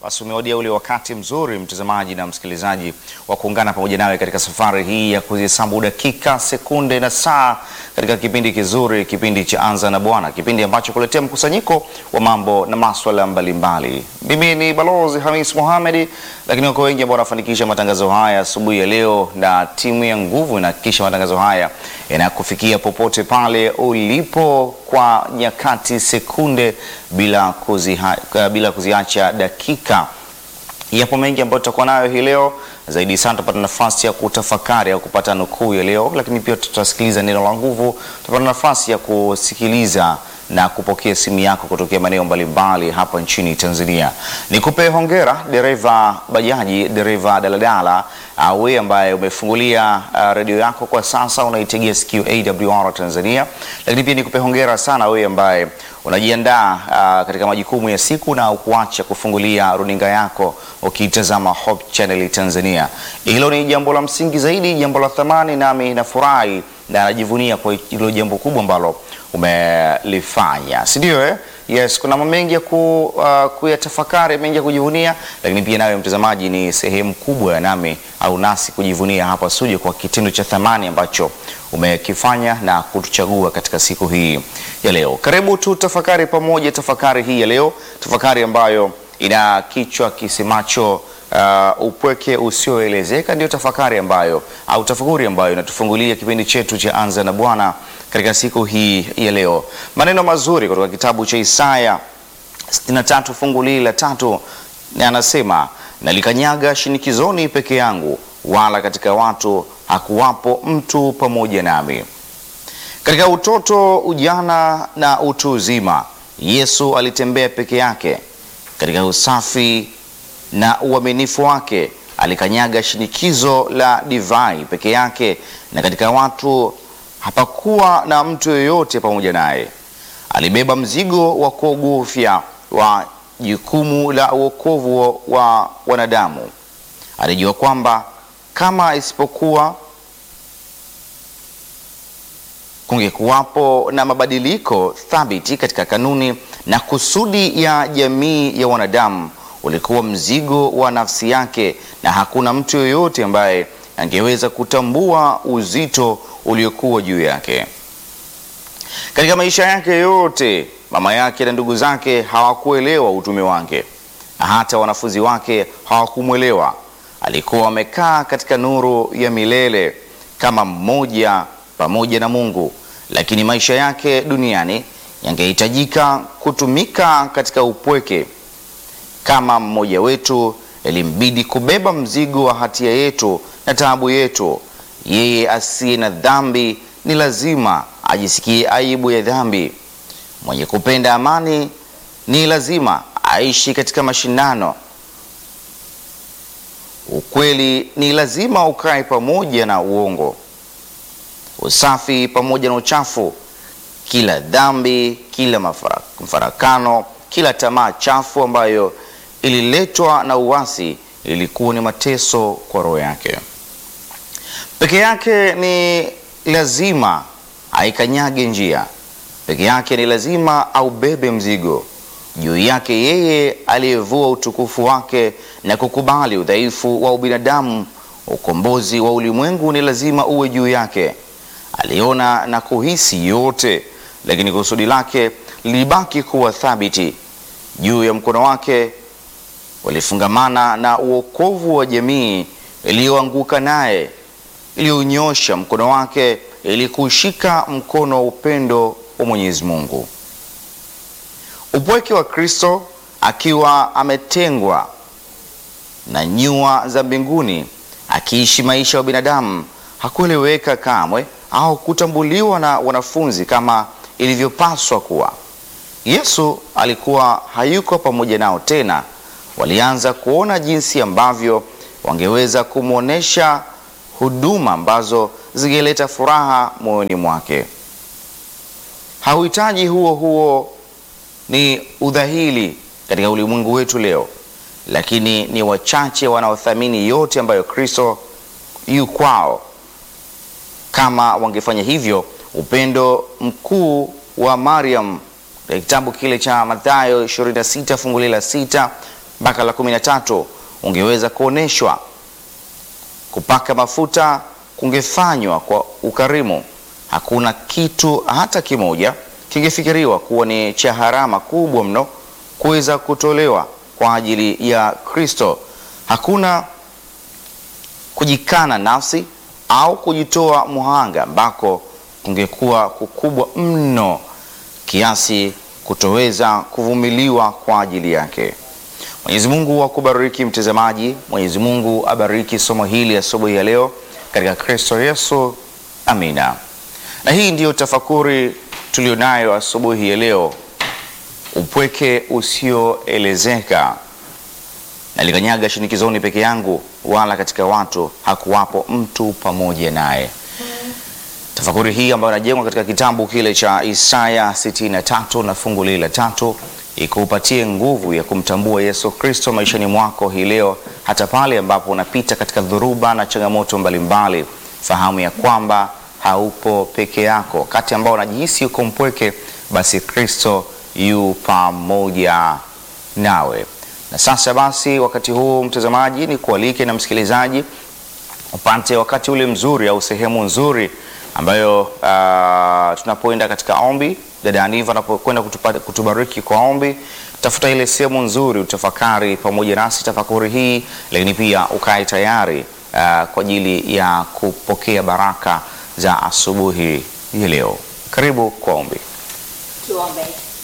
Basi umewadia ule wakati mzuri mtazamaji na msikilizaji wa kuungana pamoja nawe katika safari hii ya kuzihesabu dakika, sekunde na saa katika kipindi kizuri, kipindi cha Anza na Bwana, kipindi ambacho kuletea mkusanyiko wa mambo na maswala mbalimbali. Mimi ni Balozi Hamis Mohamed, lakini wako wengi ambao wanafanikisha matangazo haya asubuhi ya leo, na timu ya nguvu inahakikisha matangazo haya yanakufikia popote pale ulipo kwa nyakati, sekunde bila kuziha, bila kuziacha dakika. Yapo mengi ambayo tutakuwa nayo hii leo. Zaidi sana tutapata nafasi ya kutafakari au kupata nukuu ya leo, lakini pia tutasikiliza neno la nguvu. Tutapata nafasi ya kusikiliza na kupokea simu yako kutokea maeneo mbalimbali hapa nchini Tanzania. Nikupe hongera dereva bajaji, dereva daladala, uh, wewe ambaye umefungulia uh, redio yako kwa sasa unaitegea sikio AWR Tanzania, lakini pia nikupe hongera sana wewe ambaye unajiandaa uh, katika majukumu ya siku na ukuacha kufungulia runinga yako ukitazama Hope Channel Tanzania. Hilo ni jambo la msingi zaidi, jambo la thamani, nami nafurahi na najivunia kwa hilo jambo kubwa ambalo umelifanya, si ndio eh? Yes, kuna mambo mengi ya ku, uh, kuyatafakari, mengi ya kujivunia, lakini pia nawe mtazamaji ni sehemu kubwa ya nami au nasi kujivunia hapa studio kwa kitendo cha thamani ambacho umekifanya na kutuchagua katika siku hii ya leo. Karibu tu tafakari pamoja, tafakari hii ya leo, tafakari ambayo ina kichwa kisemacho Uh, upweke usioelezeka ndio tafakari ambayo au tafakuri ambayo inatufungulia kipindi chetu cha Anza na Bwana katika siku hii ya leo. Maneno mazuri kutoka kitabu cha Isaya 63 fungu lili la tatu, na anasema nalikanyaga shinikizoni peke yangu, wala katika watu hakuwapo mtu pamoja nami. Katika utoto, ujana na utu uzima, Yesu alitembea peke yake katika usafi na uaminifu wake alikanyaga shinikizo la divai peke yake, na katika watu hapakuwa na mtu yoyote pamoja naye. Alibeba mzigo wa kuogofya wa jukumu la uokovu wa wanadamu. Alijua kwamba kama isipokuwa kungekuwapo na mabadiliko thabiti katika kanuni na kusudi ya jamii ya wanadamu ulikuwa mzigo wa nafsi yake, na hakuna mtu yoyote ambaye angeweza kutambua uzito uliokuwa juu yake. Katika maisha yake yote, mama yake na ndugu zake hawakuelewa utume wake, na hata wanafunzi wake hawakumwelewa. Alikuwa amekaa katika nuru ya milele kama mmoja pamoja na Mungu, lakini maisha yake duniani yangehitajika kutumika katika upweke kama mmoja wetu ilimbidi kubeba mzigo wa hatia yetu na taabu yetu. Yeye asiye na dhambi ni lazima ajisikie aibu ya dhambi. Mwenye kupenda amani ni lazima aishi katika mashindano. Ukweli ni lazima ukae pamoja na uongo, usafi pamoja na uchafu, kila dhambi, kila mafarakano, kila tamaa chafu ambayo ililetwa na uasi ilikuwa ni mateso kwa roho yake. Peke yake ni lazima aikanyage njia, peke yake ni lazima aubebe mzigo juu yake. Yeye aliyevua utukufu wake na kukubali udhaifu wa ubinadamu, ukombozi wa ulimwengu ni lazima uwe juu yake. Aliona na kuhisi yote, lakini kusudi lake lilibaki kuwa thabiti juu ya mkono wake walifungamana na uokovu wa jamii iliyoanguka naye, iliyonyosha mkono wake ili kushika mkono wa upendo wa Mwenyezi Mungu. Upweke wa Kristo akiwa ametengwa na nyua za mbinguni, akiishi maisha ya binadamu, hakueleweka kamwe au kutambuliwa na wanafunzi kama ilivyopaswa kuwa. Yesu alikuwa hayuko pamoja nao tena. Walianza kuona jinsi ambavyo wangeweza kumwonyesha huduma ambazo zingeleta furaha moyoni mwake. Hauhitaji huo huo ni udhahili katika ulimwengu wetu leo, lakini ni wachache wanaothamini yote ambayo Kristo yu kwao. Kama wangefanya hivyo, upendo mkuu wa Mariam katika kitabu kile cha Mathayo 26 fungu la sita mpaka la kumi na tatu ungeweza kuoneshwa. Kupaka mafuta kungefanywa kwa ukarimu. Hakuna kitu hata kimoja kingefikiriwa kuwa ni cha gharama kubwa mno kuweza kutolewa kwa ajili ya Kristo. Hakuna kujikana nafsi au kujitoa muhanga ambako kungekuwa kukubwa mno kiasi kutoweza kuvumiliwa kwa ajili yake. Mwenyezi Mungu akubariki mtazamaji. Mwenyezi Mungu abariki somo hili asubuhi ya leo katika Kristo Yesu. Amina. Na hii ndiyo tafakuri tulionayo asubuhi ya leo. Upweke usioelezeka. Nalikanyaga shinikizoni peke yangu, wala katika watu hakuwapo mtu pamoja naye. Tafakuri hii ambayo inajengwa katika kitabu kile cha Isaya 63 na fungu lile la tatu ikupatie nguvu ya kumtambua Yesu Kristo maishani mwako hii leo, hata pale ambapo unapita katika dhuruba na changamoto mbalimbali. Fahamu ya kwamba haupo peke yako. Wakati ambao unajihisi uko mpweke, basi Kristo yu pamoja nawe. Na sasa basi, wakati huu mtazamaji, ni kualike na msikilizaji upate wakati ule mzuri au sehemu nzuri ambayo uh, tunapoenda katika ombi, dada Aniva anapokwenda kutubariki kwa ombi, tafuta ile sehemu nzuri utafakari pamoja nasi tafakuri hii, lakini pia ukae tayari uh, kwa ajili ya kupokea baraka za asubuhi hii leo. Karibu kwa ombi. Tuombe.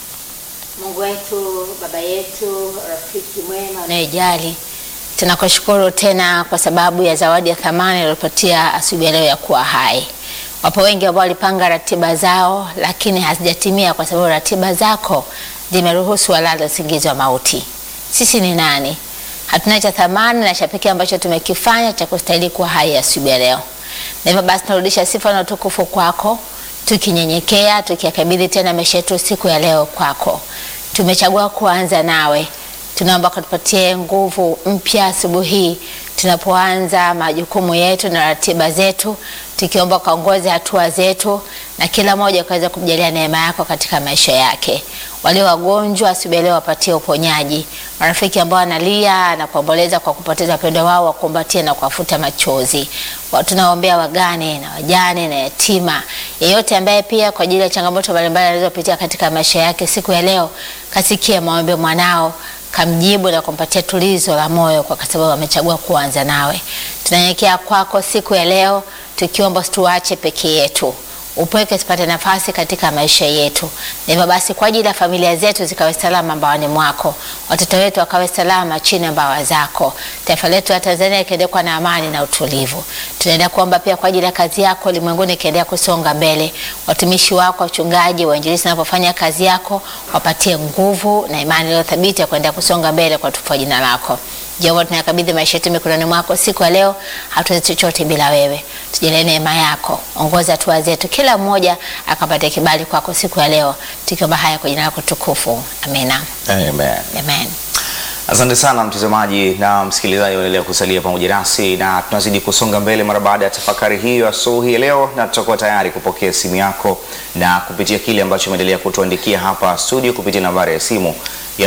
Mungu wetu, baba yetu, rafiki mwema unayejali, tunakushukuru tena kwa sababu ya zawadi ya thamani iliyopatia asubuhi ya leo ya kuwa hai. Wapo wengi ambao walipanga ratiba zao, lakini hazijatimia kwa sababu ratiba zako zimeruhusu walala usingizi wa mauti. Sisi ni nani? Hatuna cha thamani na cha pekee ambacho tumekifanya cha kustahili kuwa hai asubuhi ya leo, na hivyo basi tunarudisha sifa na utukufu kwako tukinyenyekea tukiyakabidhi tena maisha yetu siku ya leo kwako. Tumechagua kuanza nawe, tunaomba kutupatie nguvu mpya asubuhi hii tunapoanza majukumu yetu na ratiba zetu, tukiomba kaongoze hatua zetu na kila mmoja ukaweza kumjalia neema yako katika maisha yake. Walio wagonjwa asubuhi leo wapatie uponyaji. Marafiki ambao wanalia na kuomboleza kwa kupoteza wapendwa wao wakumbatie na kuwafuta machozi. Tunaombea wagane na wajane na yatima, yeyote ambaye pia kwa ajili ya changamoto mbalimbali alizopitia katika maisha yake siku ya leo, kasikie maombi mwanao kamjibu na kumpatia tulizo la moyo kwa sababu amechagua kuanza nawe. Tunanyenyekea kwako siku ya leo tukiomba usituache peke yetu, upweke usipate nafasi katika maisha yetu. Na hivyo basi, kwa ajili ya familia zetu zikawe salama mbaoni mwako, watoto wetu wakawe salama chini ya mbawa zako, taifa letu la Tanzania ikiendelea na amani na utulivu. Tunaendelea kuomba pia kwa ajili ya kazi yako ulimwenguni ikiendelea kusonga mbele, watumishi wako, wachungaji, wainjilisti wanapofanya kazi yako, wapatie nguvu na imani iliyo thabiti ya kuendelea kusonga mbele kwa tukufu jina lako. Jehova, tunayakabidhi maisha yetu mikononi mwako siku ya leo. Hatuwezi chochote bila wewe, tujalie neema yako, ongoza hatua zetu, kila mmoja akapate kibali kwako siku ya leo, tukiomba haya kwa jina lako tukufu, amina. Amen. Amen. Asante sana mtazamaji na msikilizaji, unaendelea kusalia pamoja nasi na tunazidi kusonga mbele mara baada ya tafakari hiyo asubuhi ya leo, na tutakuwa tayari kupokea simu yako na kupitia kile ambacho umeendelea kutuandikia hapa studio kupitia nambari ya simu ya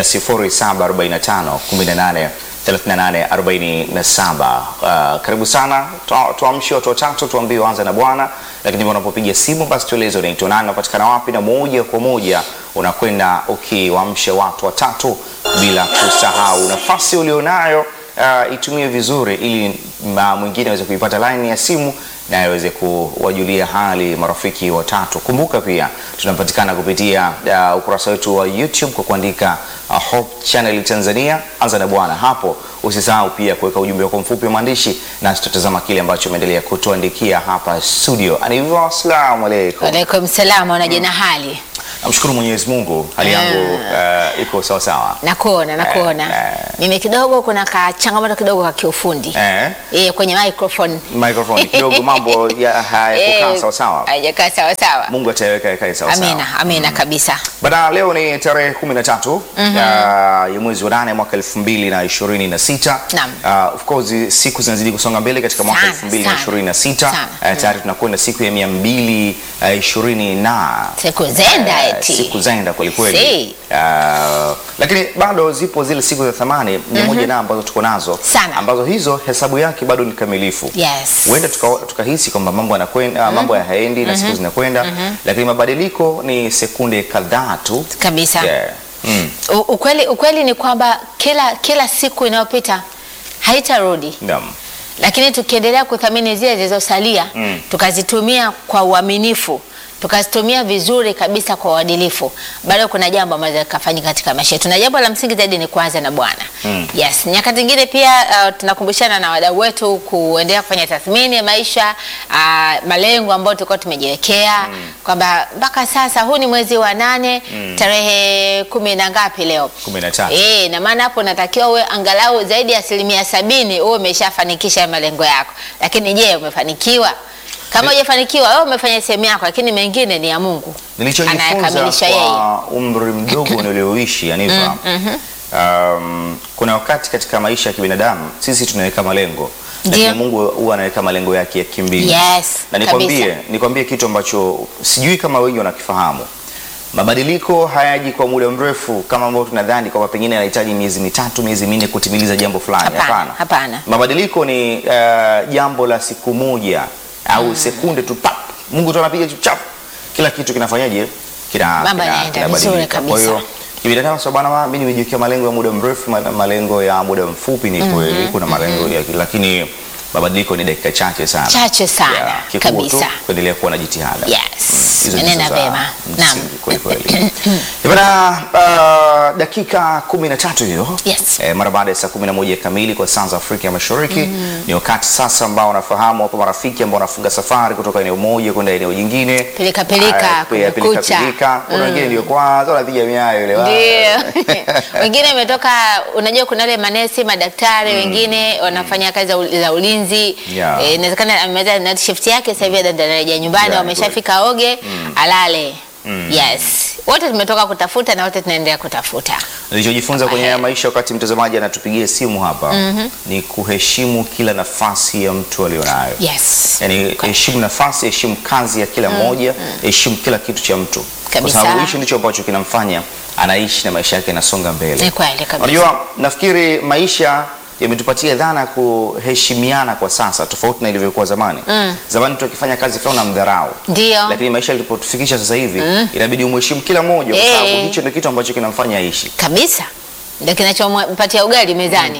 0745 18 3847. Uh, karibu sana, tuamshe watu watatu, tuambie anza na Bwana. Lakini unapopiga simu, basi tueleze unaitwa nani, unapatikana wapi, na moja kwa moja unakwenda ukiwaamsha watu watatu, bila kusahau nafasi ulionayo uh, itumie vizuri, ili mwingine aweze kuipata line ya simu na aweze kuwajulia hali marafiki watatu. Kumbuka pia tunapatikana kupitia uh, ukurasa wetu wa YouTube kwa kuandika uh, Hope Channel Tanzania, anza na Bwana. Hapo usisahau pia kuweka ujumbe wako mfupi wa maandishi, na tutatazama kile ambacho umeendelea kutuandikia hapa studio. Aniva, asalamu alaykum. Waalaikum salaam, unaje na hali? Namshukuru Mwenyezi Mungu, hali yangu uh, iko sawa sawa. Nakuona, nakuona. Eh, eh. Mimi kidogo kuna ka changamoto kidogo ka kiufundi Eh, eh, kwenye microphone microphone kidogo mambo ya hayakukaa Eh, sawa sawa. haijakaa sawa sawa. Mungu ataweka ikae sawa sawa. Amina, amina kabisa. Bana, leo ni tarehe kumi na tatu ya ya mwezi wa nane mwaka elfu mbili na ishirini na sita. Naam. Uh, of course siku zinazidi kusonga mbele katika mwaka Sana, elfu mbili na ishirini na sita sana. uh, tayari tunakwenda siku ya mia mbili uh, ishirini na Siku zenda Eti. siku zaenda kwelikweli. Si. Ah, lakini bado zipo zile siku za thamani mia moja na ambazo tuko nazo Sana. ambazo hizo hesabu yake bado ni kamilifu. Yes. Huenda tuka- tukahisi kwamba mambo yanakwenda mambo hayaendi na siku zinakwenda, lakini mabadiliko ni sekunde kadhaa tu. Kabisa. Yeah. Mm. U- Ukweli, ukweli ni kwamba kila, kila siku inayopita haitarudi, Naam. lakini tukiendelea kuthamini zile zilizosalia Mm. tukazitumia kwa uaminifu tukazitumia vizuri kabisa kwa uadilifu, bado kuna jambo ambalo likafanyika katika maisha yetu, na jambo la msingi zaidi ni kuanza na Bwana. Mm. Yes, nyakati nyingine pia uh, tunakumbushana na wadau wetu kuendelea kufanya tathmini ya maisha uh, malengo ambayo tulikuwa tumejiwekea kwamba mpaka sasa huu ni mwezi wa nane tarehe kumi na ngapi leo? Kumi na tatu. Eh, na maana hapo natakiwa uwe angalau zaidi ya asilimia sabini uwe umeshafanikisha malengo yako. Lakini je, umefanikiwa? Kama hujafanikiwa wewe umefanya sehemu yako, lakini mengine ni ya Mungu. Nilichojifunza Anayakamilisha yeye. kwa umri mdogo nilioishi Aniva, um, kuna wakati katika maisha ya kibinadamu sisi tunaweka malengo, lakini Ndio. Mungu huwa anaweka malengo yake ya kimbingu. Yes, na nikwambie, kabisa. nikwambie kitu ambacho sijui kama wengi wanakifahamu. Mabadiliko hayaji kwa muda mrefu kama ambavyo tunadhani kwamba pengine yanahitaji miezi mitatu, miezi minne kutimiliza jambo fulani. Hapana, hapana. Mabadiliko ni uh, jambo la siku moja au sekunde tu pap, Mungu tu anapiga tu chap, kila kitu kinafanyaje? Kina, Mambo kina- yanaenda kinabadilika. vizuri kabisa. Kwa hiyo kibinadamu sababu bwana, mimi nimejiwekea malengo ya muda mrefu, ma- malengo ya muda mfupi, ni kweli kuna malengo ya lakini mabadiliko ni dakika chache sana, Chache sana, Yeah, kikubwa tu kabisa. kuendelea kuwa na jitihada. Yes, Hizo umenena ndizo za vema. Naam. msingi kweli kweli. Bwana, uh, dakika kumi na tatu hiyo Yes. eh, mara baada ya saa kumi na moja kamili kwa saa za Afrika ya Mashariki ni wakati sasa ambao unafahamu wapo marafiki ambao wanafunga safari kutoka eneo moja kwenda eneo jingine, Pilika pilika, Ah, pia pilika kumekucha. pilika. Kuna wengine ndio kwanza wanapiga miayo ile wa- Ndio. wengine wametoka, unajua kuna wale manesi, madaktari wengine wanafanya kazi za ul- za ulinzi. Yeah. Eh, Inawezekana amemaliza night shift yake sasa hivi anarejea nyumbani, Yeah, wameshafika oge, alale. Yes. Wote tumetoka kutafuta na wote tunaendelea kutafuta. Nilichojifunza kwenye Ahe. haya maisha wakati mtazamaji anatupigia simu hapa ni kuheshimu kila nafasi ya mtu alionayo. Yes. Yani heshimu nafasi, heshimu kazi ya kila mmoja, heshimu kila kitu cha mtu, kwa Kabisa. sababu hicho ndicho ambacho kinamfanya anaishi na maisha yake yanasonga mbele. Ni kweli kabisa. Unajua, nafikiri maisha yametupatia dhana ya kuheshimiana kwa sasa, tofauti na ilivyokuwa zamani. Zamani mtu akifanya kazi fulani unamdharau, Ndio. lakini maisha yalipotufikisha sasa hivi inabidi umheshimu kila mmoja, kwa Eh. sababu hicho ndio kitu ambacho kinamfanya aishi. Kabisa. Ndio kinachompatia ugali mezani.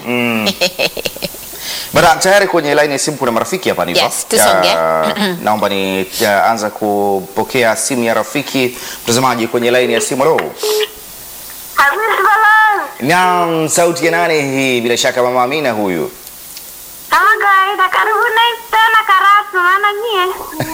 Bada, tayari kwenye line ya simu kuna marafiki hapa nipo. Yes, tusonge. Ya, naomba ni ya, anza kupokea simu ya rafiki mtazamaji kwenye line ya simu. Hello. Hamisi Balaz, Naam, sauti ya nane hii? Bila shaka mama Amina huyu. kama kawaida, karibuni tena Karatu, maana nyie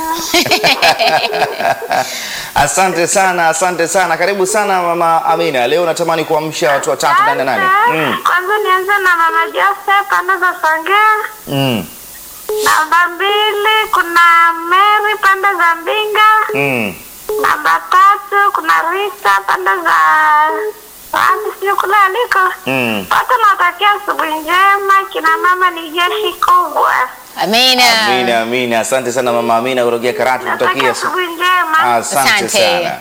Asante sana, asante sana, karibu sana mama Amina. Leo natamani kuamsha watu watatu ndani ya nane. Mm. Kwanza nianze na mama Joseph pande za Songea. Mm. Namba mbili kuna Mary pande za Mbinga. Mm. Namba tatu kuna Rita pande za wapi, sijui kule aliko. Mm. Wote nawatakia asubuhi njema, kina mama ni jeshi kubwa. Amina. Amina, Amina. Asante sana mama Amina kutokea Karatu Natakia kutakia su- asubuhi njema. Asante Asante. sana.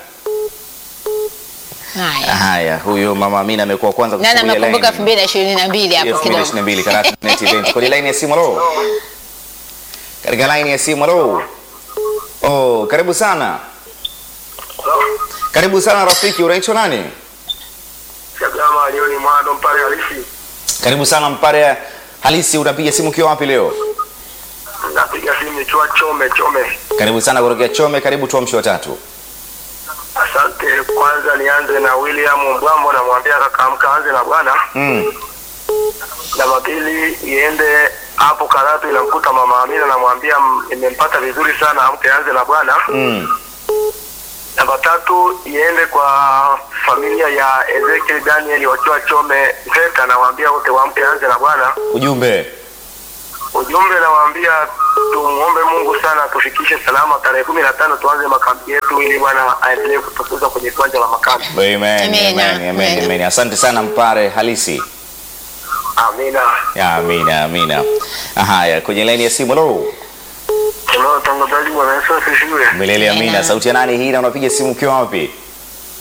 Haya. Haya, huyo mama Amina amekuwa kwanza Nani kufungulia amekumbuka line. 2022 hapo kidogo. 2022 Karatu Net Event. Kwenye line ya simu lo. Katika line ya simu lo. Oh, karibu sana. Karibu sana rafiki, unaitwa nani? Chagama Lioni Mwando Mpare halisi. Karibu sana Mpare halisi, unapiga simu ukiwa wapi leo? Napiga simu nikiwa Chome Chome. Karibu sana kutokea Chome, karibu tuamshi watatu. Asante. Kwanza nianze na William Mbwambo, namwambia kaka amka anze na bwana. Mm. Namba pili iende hapo Karatu, inamkuta mama Amina, namwambia "M- nimempata vizuri sana, amke anze na bwana. Mm. Namba tatu iende kwa familia ya Ezekiel Daniel wakiwa Chome Zeka, nawaambia wote waamke anze na bwana. Ujumbe. Ujumbe nawaambia tumuombe Mungu sana tufikishe salama tarehe kumi na tano tuanze makambi yetu ili Bwana aendelee kutukuza kwenye kiwanja la makambi. Amen. Amina, Amen. Amen. amina. Amen. Asante sana Mpare halisi. Amina. Ya, Amina, amina. Haya, kwenye line ya simu lo. Hello, tangazaji bwana Yesu asifiwe. Milele amina. Amina. Sauti ya nani hii na unapiga simu ukiwa wapi?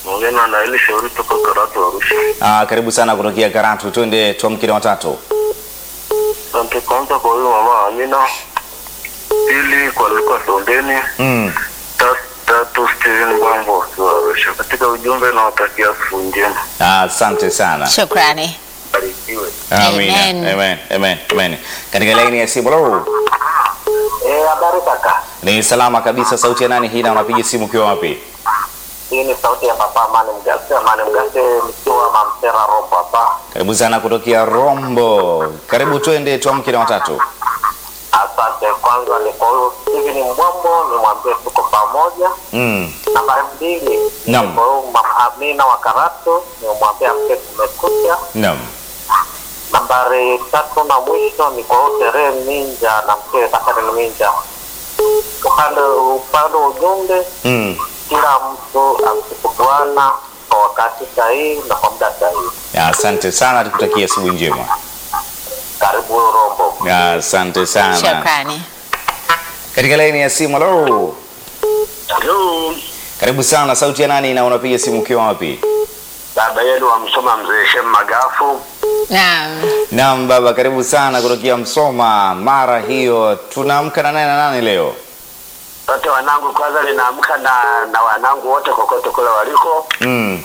Mgeni na ile shauri toka Karatu Arusha. Ah, karibu sana kutokea Karatu, twende tuamke na watatu. Asante kwanza kwa huyo mama Amina. Pili kwa Luka Sondeni. Mm. Ta- Tatu Steven Bambo wa Arusha. Katika ujumbe nawatakia siku njema. Ah, Asante sana. Shukrani. Barikiwe. Amina. Amen. Amen. Amen. Amen. Katika laini ya simu, hello. Eh, habari kaka. Ni salama kabisa. Sauti ya nani hii na unapiga simu ukiwa wapi? Hii ni sauti ya papa Mane Mgase. Mane Mgase nikiwa Mamtera Rombo hapa. Karibu sana kutokea Rombo. Karibu twende tuamke na watatu. Asante. Kwanza ni kwa huyo Steven Mbwambo, nimwambie tuko pamoja. Mm. Nambari mbili Naam. ni kwa huyo mama Amina wa Karatu, nimwambie amke kumekucha. Naam. Nambari tatu na mwisho ni kwa huyo Tere Minja na mkewe Sakari Minja. Upande upande wa ujumbe, Mm. kila mtu amsifu Bwana kwa wakati sahihi na kwa muda sahihi. Asante sana, tukutakia asubuhi njema. Karibu Rombo. Asante sana. Shukrani. Katika laini ya simu, hello. Hello. Karibu sana. Sauti ya nani na unapiga simu ukiwa wapi? Baba yenu wa Msoma mzee Shem Magafu. Naam. Naam baba, karibu sana kutokea Msoma. Mara hiyo tunaamka na nane na nane leo. Wote wanangu, kwanza ninaamka na na wanangu wote kokote kule waliko, Mm.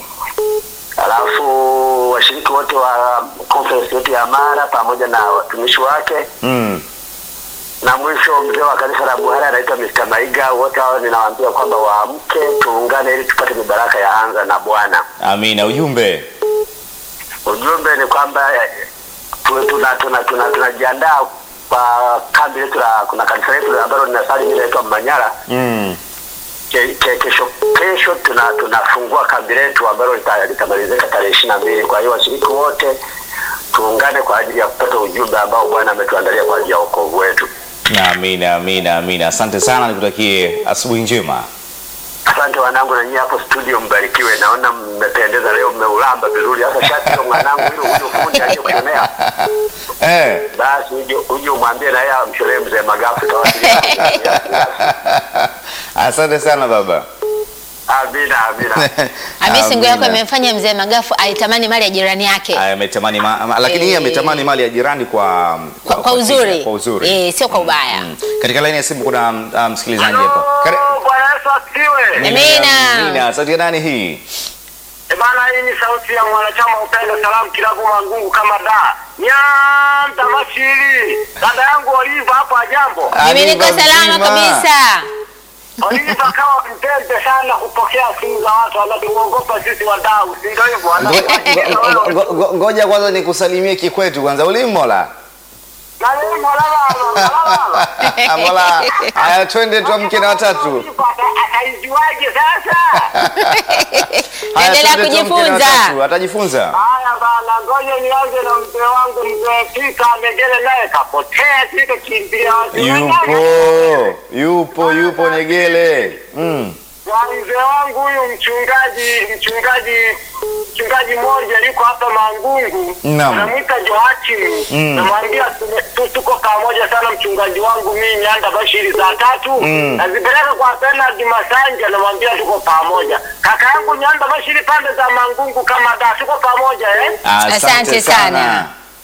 alafu washiriki wote wa conference yetu ya Mara pamoja na watumishi wake, Mm. na mwisho mzee wa kanisa la Buhari anaitwa Mr. Maiga. Wote hao ninawaambia kwamba waamke, tuungane ili tupate mibaraka ya anza na Bwana. Amina. Ujumbe. Ujumbe ni kwamba eh, tu- tuna tuna tuna tunajiandaa kwa kambi letu la kuna kanisa letu ambalo linasali mimi naitwa Manyara Mm. ke, ke, kesho kesho tuna tunafungua kambi letu ambalo lita- litamalizika tarehe ishirini na mbili. Kwa hiyo washiriki wote tuungane kwa ajili ya kupata ujumbe ambao Bwana ametuandalia kwa ajili ya wokovu wetu. Amina, amina, amina. Asante sana, nikutakie asubuhi njema. Asante wanangu, na nyinyi hapo studio mbarikiwe. Naona mmependeza leo, mmeulamba vizuri. Sasa shati hilo mwanangu, hilo huyo fundi aliyokushonea, Eh. basi uje uje umwambie na yeye amsholee mzee Magafu tawasiliana. Asante sana baba. Amina, amina. Hamisi, nguo yako Amina. imemfanya mzee Magafu aitamani mali ya jirani yake Aya, ametamani ma, ma- lakini yeye Eh. ametamani mali ya jirani kwa kwa, kwa uzuri, Kwa uzuri. Eh, sio kwa ubaya. Mm. Katika laini ya simu kuna uh, msikilizaji hapa. Kare- Halo, Bwana Yesu asifiwe. Amina. Amina. Sauti ya nani hii? E bana, hii ni sauti ya mwanachama Upendo Salamu Kilabu Mangungu kama da Nyanda Mashiri, dada yangu Oliva hapo ajambo. Mimi niko Aliva salama mzima. kabisa. Oliva kawa mpende sana kupokea simu za watu wanatuogopa sisi wadau, si ndio hivyo? Wanatuajiri na Ngo- wewe. ngo- ngo- Ngoja kwanza nikusalimie kikwetu kwanza. Ulimola. Na yeye Molala, Molala. Mola. Haya twende tuamke na watatu. Oliva ata- Ataijuaje sasa? Haya, Endelea twende tuamke na kujifunza. watatu. Atajifunza. Haya bana, ngoja nianze na mzee wangu mzee Pika Megele, naye kapotea sika kimbia watu Yupo. Yupo, yupo Negele. Mm. Kwa mzee wangu huyu mchungaji mchungaji mchungaji mmoja yuko hapa Mangungu, Naam. anamwita Joakim. Mm. Namwambia tume- tu- tuko pamoja sana mchungaji wangu mimi Nyanda Bashiri saa tatu Mm. nazipeleka kwa Bernard Masanja, namwambia tuko pamoja. Kaka yangu Nyanda Bashiri pande za Mangungu kama da, tuko pamoja eh? Asante sana.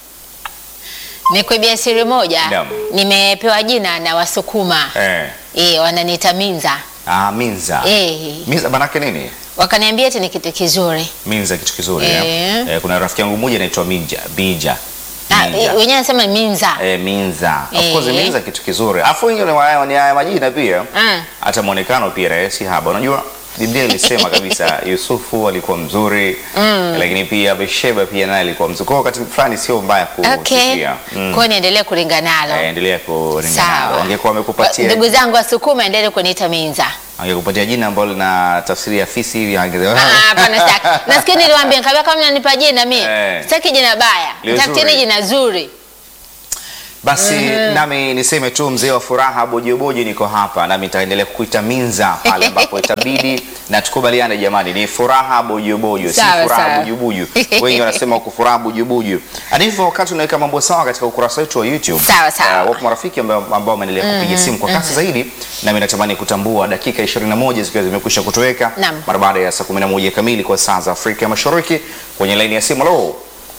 Nikuibia siri moja, Naam. nimepewa jina na Wasukuma Eh. eh, wananiita Minza Ah, Minza. eh, Minza manake nini? wakaniambia eti ni kitu kizuri Minza kitu kizuri Eh. eh. Eh, kuna rafiki yangu mmoja anaitwa Minja, Bija. Ah, Minja. eh, wenyewe anasema Minza Eh, Minza. Of course Eh. Minza kitu kizuri. Afu wengine ni haya ni haya majina pia. Ah. Hata muonekano pia eh, si haba. Unajua Biblia ilisema kabisa Yusufu alikuwa mzuri mm. lakini pia Besheba pia naye alikuwa mzuri. Kwa hiyo wakati fulani sio mbaya Okay. kusifia. Mm. Kwa hiyo niendelee kulinga nalo. Eh, endelea kuringa Sawa. nalo. Angekuwa amekupatia Ndugu zangu Wasukuma endelee kuniita Minza. angekupatia jina ambalo lina tafsiri ya fisi hivi angesema Ah, Hapana, sitaki. Nasikia niliwaambia nikamwambia kama mnanipa jina mimi. Eh. Sitaki jina baya. Liwe Tafuteni zuri. jina zuri. Basi nami niseme tu mzee wa furaha bojobojo, niko hapa nami nitaendelea kukuita Minza pale ambapo itabidi, na tukubaliane jamani, ni furaha bojobojo, si Sawa, furaha sawa. bujubuju. Wengi wanasema uko furaha bujubuju. Hadi hivyo, wakati unaweka mambo sawa katika ukurasa wetu wa YouTube, Sawa, sawa. uh, wapo marafiki ambao ambao wameendelea kupiga simu kwa kasi zaidi, nami natamani kutambua dakika 21 zikiwa zimekwisha kutoweka Naam. mara baada ya saa 11 kamili kwa saa za Afrika ya Mashariki. Kwenye laini ya simu, lo,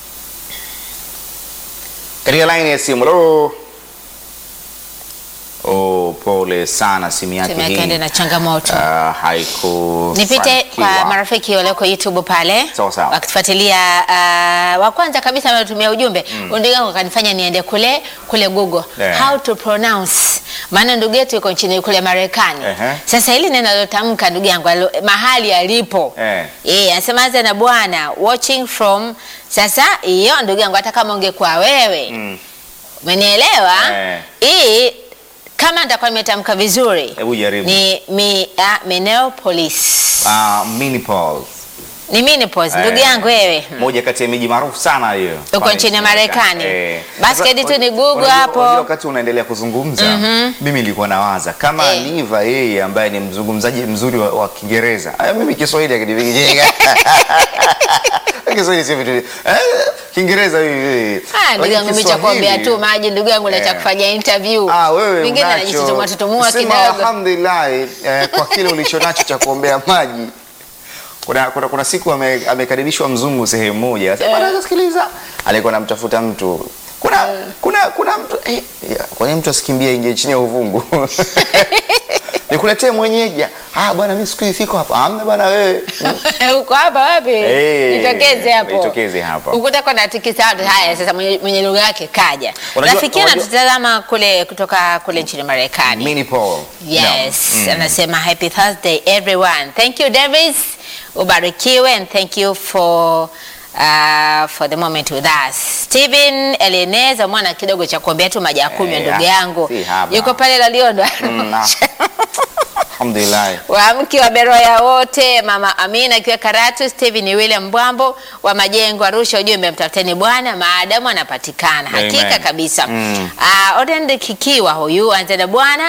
katika laini ya simu, lo. Oh, pole sana, simu yake Simu yake hii ende na changamoto. ah, haiku Nipite kwa fanikiwa. marafiki walioko YouTube pale Sawa, sawa. wakitufuatilia. Uh, wa kwanza kabisa ametumia ujumbe mm. ndugu yangu akanifanya niende kule kule Google Yeah. how to pronounce, maana ndugu yetu yuko nchini kule Marekani. Ehe. Sasa hili neno alotamka ndugu yangu alo- mahali alipo Eh. eh, anasema anza na bwana watching from. Sasa hiyo ndugu yangu, hata kama ungekuwa wewe Mm. umenielewa Eh. hii kama nitakuwa nimetamka vizuri Hebu jaribu. ni mi, ah, Minneapolis Ah, Minneapolis. ni Minneapolis Eh, ndugu yangu wewe moja kati ya miji maarufu sana hiyo Uko pale nchini Marekani. Eh. Basi Sasa, kedi tu ni unajua- Google unajua- hapo. unajua wakati unaendelea kuzungumza mimi nilikuwa nawaza kama Eh. Liva yeye ambaye ni mzungumzaji mzuri wa, wa Kiingereza Aya, mimi Kiswahili akinivikijenga Kiswahili sio vitu eh, Kiingereza hivi Ah, ndugu yangu mimi cha kuombea tu maji ndugu yangu na cha Eh. kufanya interview Ah, wewe Vingine unacho. anajitutumua tutumua Sema kidogo alhamdulillah eh, kwa kile ulichonacho cha kuombea maji. Kuna, kuna, kuna siku ame- amekaribishwa mzungu sehemu moja. Sasa Eh. sikiliza, alikuwa anamtafuta mtu. Kuna kuna kuna mtu eh, ya, kwa nini mtu asikimbie ingie chini ya uvungu? Nikuletee mwenyeji. Ah bwana mimi siku hizi siko hapa. Amna bwana wewe. uko hapa wapi Eh, nitokeze hapo nitokeze hapa. ukutaka na tikisa watu haya sasa mwenye, mwenye lugha yake kaja Unajua- rafiki unajua- anatutazama kule kutoka kule nchini Marekani Mini Paul. Yes, Naam. Mm. anasema happy Thursday everyone. Thank you Davis. Ubarikiwe and thank you for uh, for the moment with us. Steven Eleneza mwana kidogo cha kuombea tu maji ya kunywa Eh, ndugu ah, yangu. si haba. Yuko pale Laliondo. Mm, na- Alhamdulillah. Wamke wa Beroya wote, Mama Amina akiwa Karatu, Steven William Mbwambo wa Majengo Arusha, ujumbe mtafuteni Bwana maadamu anapatikana. Hakika Amen. kabisa. Mm. Uh, Odend Kikiwa huyu anza na Bwana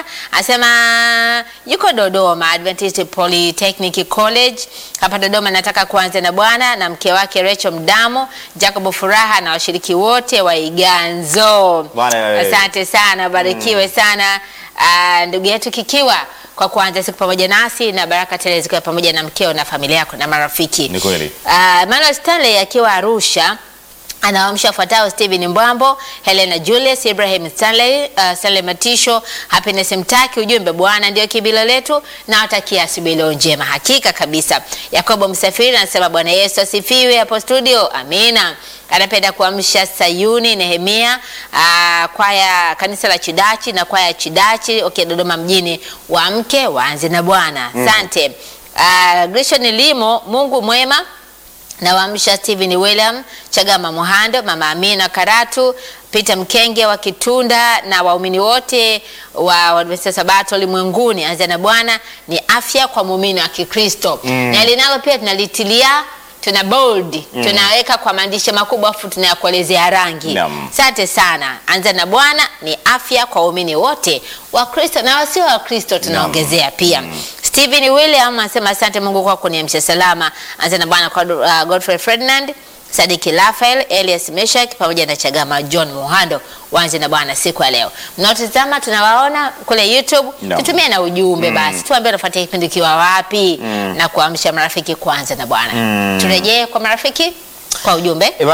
asema yuko Dodoma Adventist Polytechnic College hapa Dodoma, nataka kuanza na Bwana na mke wake Rachel Mdamo, Jacob Furaha na washiriki wote wa Iganzo. Bwana wewe. Asante sana, barikiwe sana ah, ndugu yetu Kikiwa kwa kuanza siku pamoja nasi na baraka tele zikiwa pamoja na mkeo na familia yako na marafiki. Ni kweli. Ah, Emmanuel Stanley akiwa Arusha anawaamsha wafuatao Steven Mbwambo, Helena Julius, Ibrahim Stanley, uh, Stanley Matisho, Happiness Mtaki, ujumbe Bwana ndio kibilo letu na watakia asubuhi leo njema. Hakika kabisa. Yakobo Msafiri anasema Bwana Yesu asifiwe hapo studio. Amina. Anapenda kuamsha Sayuni Nehemia, uh, kwaya kanisa la Chidachi na kwaya Chidachi okay, Dodoma mjini, waamke waanze na Bwana. Asante. Uh, Grishon Limo, Mungu mwema na waamsha Steven William Chagama Muhando, Mama Amina Karatu, Peter Mkenge wa Kitunda na waumini wote wa Waadventista Sabato ulimwenguni. Anza na Bwana ni afya kwa muumini wa Kikristo na linalo pia tunalitilia tuna bold tunaweka kwa maandishi makubwa afu tunayakuelezea rangi. Naam. Asante sana. Anza na Bwana ni afya kwa waumini wote wa Kristo na wasio wa Kristo tunaongezea pia. Stephen William anasema asante Mungu kwa kuniamsha salama. Anza na Bwana kwa uh, Godfrey Ferdinand, Sadiki Rafael, Elias Meshak pamoja na Chagama John Muhando. Waanze na Bwana siku ya leo. Mnaotazama tunawaona kule YouTube, Naam. tutumie na ujumbe basi. Tuambie unafuatia kipindi kiwa wapi na kuamsha marafiki kuanza na Bwana. Turejee kwa marafiki kwa ujumbe. E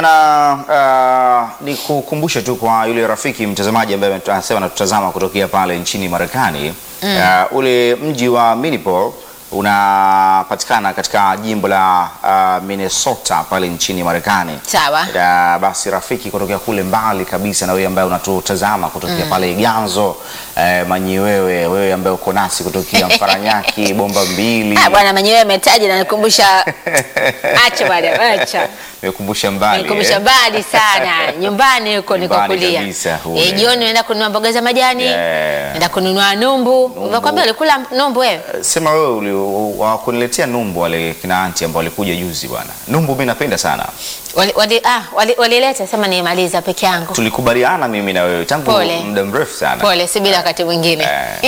bana, uh, ni kukumbusha tu kwa yule rafiki mtazamaji ambaye anasema anatutazama kutokea pale nchini Marekani uh, ule mji wa Minneapolis unapatikana katika jimbo la uh, Minnesota pale nchini Marekani. Sawa. Uh, basi rafiki kutokea kule mbali kabisa, na wewe ambaye unatutazama kutokea pale Iganzo, eh, manyi wewe wewe ambaye uko nasi kutokea Mfaranyaki bomba mbili Ah, bwana mwenyewe ametaja na nikumbusha acha bwana acha. Imekumbusha mbali. Nikumbusha eh? mbali sana nyumbani huko Nyumbani nikokulia. kabisa kule. Eh, jioni unaenda kununua mboga za majani, Yeah. unaenda kununua numbu. Unakwambia ulikula numbu wewe? Sema wewe uli- wakuniletea numbu wale kina anti ambao walikuja juzi bwana. Numbu mimi napenda sana. Wali, wali, ah, wali, walileta sema nimaliza peke yangu. Tulikubaliana mimi na wewe tangu Pole. muda mrefu sana. Pole, subiri wakati mwingine.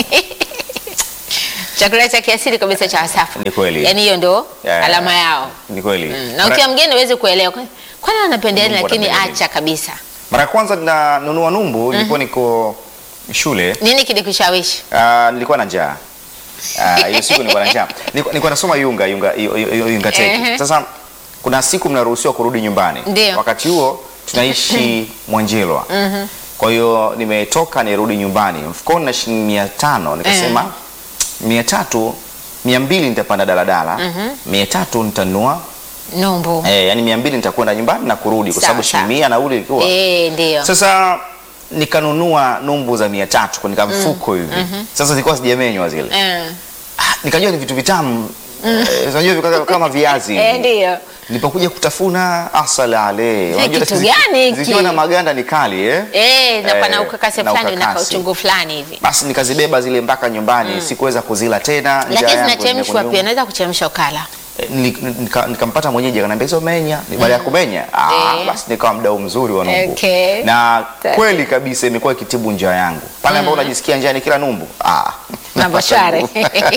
Chakula cha kiasili kabisa cha Wasafu. Ni kweli. Yaani hiyo ndo Yeah. alama yao. Ni kweli. Mm, Na ukiwa mgeni huwezi kuelewa. Kwani- Kwani anapenda nini Mungu lakini anapenda acha kabisa. Mara ya kwanza ninanunua numbu nilikuwa niko shule. Nini kilikushawishi? Ah, nilikuwa na njaa. Ah, hiyo siku nilikuwa na njaa. Nilikuwa nilikuwa nasoma Yunga Yunga Yu- Yu- Yunga Tech. Ehe. Sasa kuna siku mnaruhusiwa kurudi nyumbani. Ndio. Wakati huo tunaishi Mwanjelwa. Kwa hiyo nimetoka nirudi nyumbani. Mfukoni na shilingi mia tano nikasema mia tatu mia mbili nitapanda daladala mia tatu nitanunua Numbu. eh, yani mia mbili nitakwenda nyumbani na kurudi kwa Sawa, sababu sawa. shilingi mia nauli ilikuwa Eh, ndio. sasa nikanunua numbu za mia tatu kwenye mfuko hivi sasa zilikuwa sijamenywa zile Eh. Ah, nikajua ni vitu vitamu Eh, unajua vika- kama viazi Eh, hivi. ndio. nilipokuja kutafuna asala ale Unajua kitu zi- gani hiki? zikiwa na maganda ni kali eh? Eh, na Eh, pana ukakasi na fulani na ukakasi. kauchungu fulani hivi. basi nikazibeba zile mpaka nyumbani sikuweza kuzila tena njaa Lakini yangu zinachemshwa imekuniuma. pia, naweza kuchemsha ukala. Eh, nili- nika- nikampata mwenyeji akaniambia hizo menya ni baada ya kumenya ah, Eh. basi nikawa mdau mzuri wa numbu Okay. na Sawa. kweli kabisa imekuwa ikitibu njaa yangu pale ambapo unajisikia njaa ni kila numbu ah. Mambo shwari.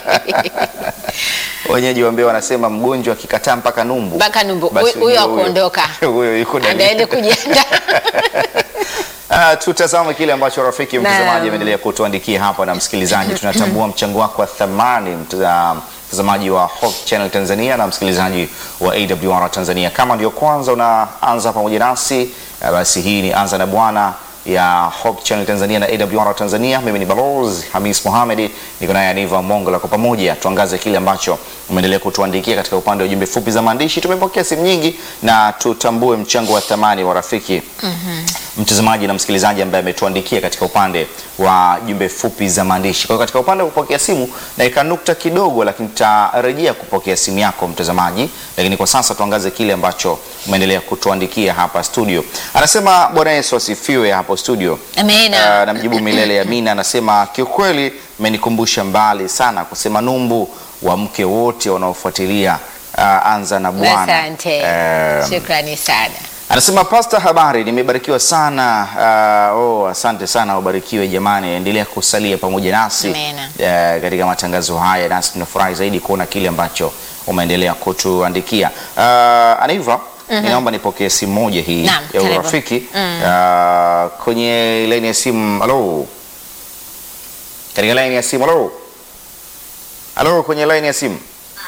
wenyeji wa Mbeya wanasema mgonjwa akikataa mpaka numbu Mpaka numbu. basi Huyo- huyo ujue akuondoka. huyo yuko ndani. Andaende kujiandaa. Ah, tutazame kile ambacho rafiki Naam. mtazamaji ameendelea kutuandikia hapa na msikilizaji, tunatambua mchango wako wa thamani mtaza- mtazamaji wa Hope Channel Tanzania na msikilizaji wa AWR Tanzania. Kama ndio kwanza unaanza pamoja nasi, ah, basi hii ni Anza na Bwana ya Hope Channel Tanzania na AWR Tanzania. Mimi ni Balozi Hamis Mohamed, niko naye Aniva Mongola. Kwa pamoja tuangaze kile ambacho umeendelea kutuandikia katika upande wa jumbe fupi za maandishi. Tumepokea simu nyingi na tutambue mchango wa thamani wa rafiki mtazamaji na msikilizaji ambaye ametuandikia katika upande wa jumbe fupi za maandishi. Kwa hiyo katika upande wa kupokea simu naika nukta kidogo, lakini tutarejea kupokea simu yako mtazamaji, lakini kwa sasa tuangaze kile ambacho umeendelea kutuandikia hapa studio. Anasema Bwana Yesu asifiwe hapo studio. Amina. Ah, namjibu milele amina. Anasema kiukweli, mmenikumbusha mbali sana kusema numbu wa mke wote wanaofuatilia ah, anza na Bwana. Asante. Eh, Shukrani sana. Anasema Pasta, habari, nimebarikiwa sana. Uh, oh, asante sana, ubarikiwe jamani, endelea kusalia pamoja nasi Amina. uh, katika matangazo haya, nasi tunafurahi zaidi kuona kile ambacho umeendelea kutuandikia. Uh, Anaiva, ninaomba nipokee simu moja hii Naam, ya karibu. urafiki uh, kwenye laini ya simu. Halo, katika laini ya simu. Halo, halo, kwenye laini ya simu,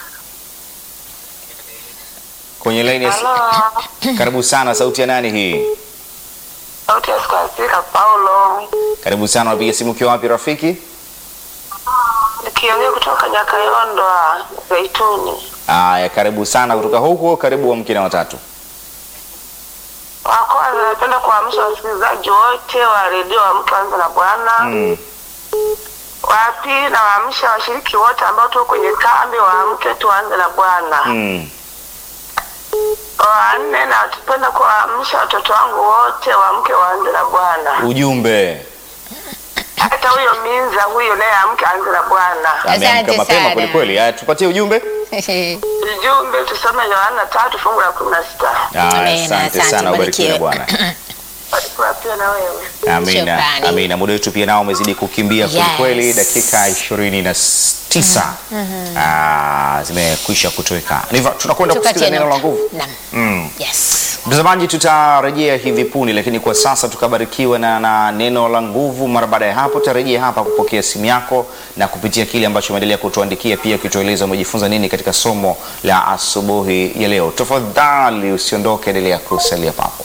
kwenye laini ya simu. Halo, Karibu sana, sauti ya nani hii? sauti ya Skolastika Paulo, Karibu sana, unapiga simu ukiwa wapi rafiki? nikiongea kutoka Nyakayondwa Zaituni. Aya, karibu sana kutoka huko, karibu wa mke na watatu. Wa kwanza, napenda kuamsha wasikilizaji wote wa redio wa Mke Anza na Bwana. Mm. Wa pili, nawaamsha washiriki wote ambao tuko kwenye kambi wa Mke Tuanze na Bwana. Mm. Wa nne, napenda kuwaamsha watoto wangu wote wa Mke Waanze na Bwana. Ujumbe Hata huyo Minza huyo naye amke aanze na Bwana. ameamka Asante mapema sana. kweli kweli. Aya, tupatie ujumbe. Ujumbe tusome Yohana tatu fungu la kumi na sita. Aya, Amina, asante asante, sana, ubarikiwe na ubarikiwe. Bwana. Barikiwa pia na wewe. Amina, Shukrani. amina. Muda wetu pia nao umezidi kukimbia kweli Yes. kweli, dakika ishirini na tisa Ah, zimekwisha kutoweka. Niva, tunakwenda kusikiza Tupatie neno la nukta. nguvu. Naam. Mm. Yes. Mtazamaji, tutarejea hivi punde, lakini kwa sasa tukabarikiwa na, na neno la nguvu. Mara baada ya hapo, tutarejea hapa kupokea simu yako na kupitia kile ambacho umeendelea kutuandikia, pia ukitueleza umejifunza nini katika somo la asubuhi ya leo. Tafadhali usiondoke, endelea kusalia papo.